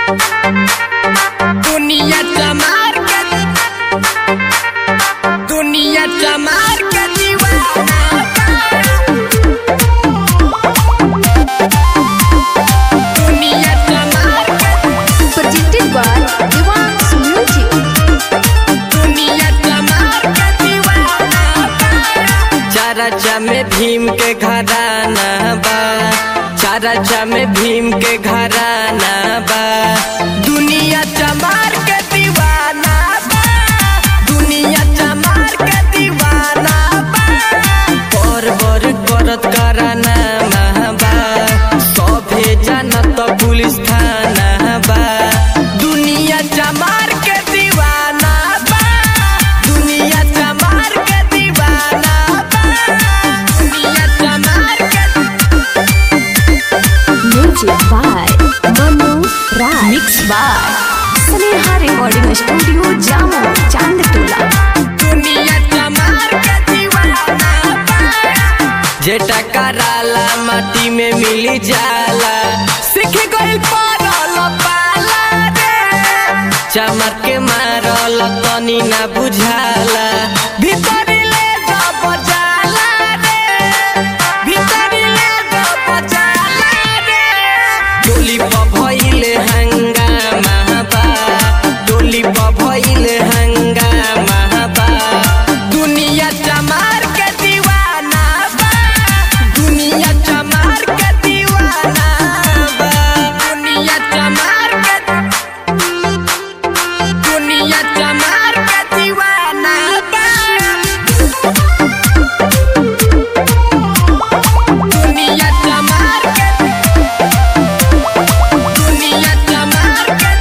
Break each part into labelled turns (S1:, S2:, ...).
S1: दुनिया चमार के दुनिया चमार के दीवाना दुनिया चमार के
S2: presented by Devang's Music.
S1: दुनिया चमार के दीवाना चारा में भीम के घराना बा चारा में भीम के घराना बा दुनिया चमार के दीवाना बा दुनिया चमार के दीवाना बा पर बर करत कराना बा सभे जानत पुलिस थाना बा दुनिया चमार के दीवाना बा दुनिया चमार के दीवाना बा दुनिया चमार के
S2: Music by Manu Raj. Mixed by Sneha Recording Studio, Jammu, Chandtola.
S1: दुनिया चमार के दीवाना बा जे टकराला माटी में मिली जाला सीख गइल परल पाला रे चमर के मारल तनी ना बुझाला भीतरी ले जब जाला रे भीतरी ले जब जाला रे डोली पर भइले हंगामा बा डोली पर भइले हंगामा बा दुनिया चमार के दीवाना बा दुनिया चमार के दीवाना बा दुनिया चमार के दुनिया चमार के दीवाना बा दुनिया चमार के दुनिया चमार के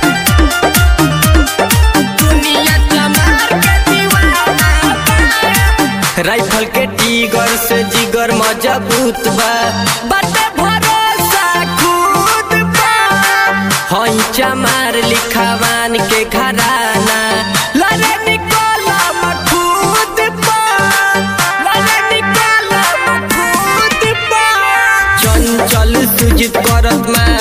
S1: दुनिया चमार के दीवाना बा। राइफल के टीगर से जिगर मजबूत बा बाटे भरोसा खुद बा हई चमार लिखावान के घराना लड़े निकलम खुद बा लड़े निकलम खुद बा चंचल सुजित करत मा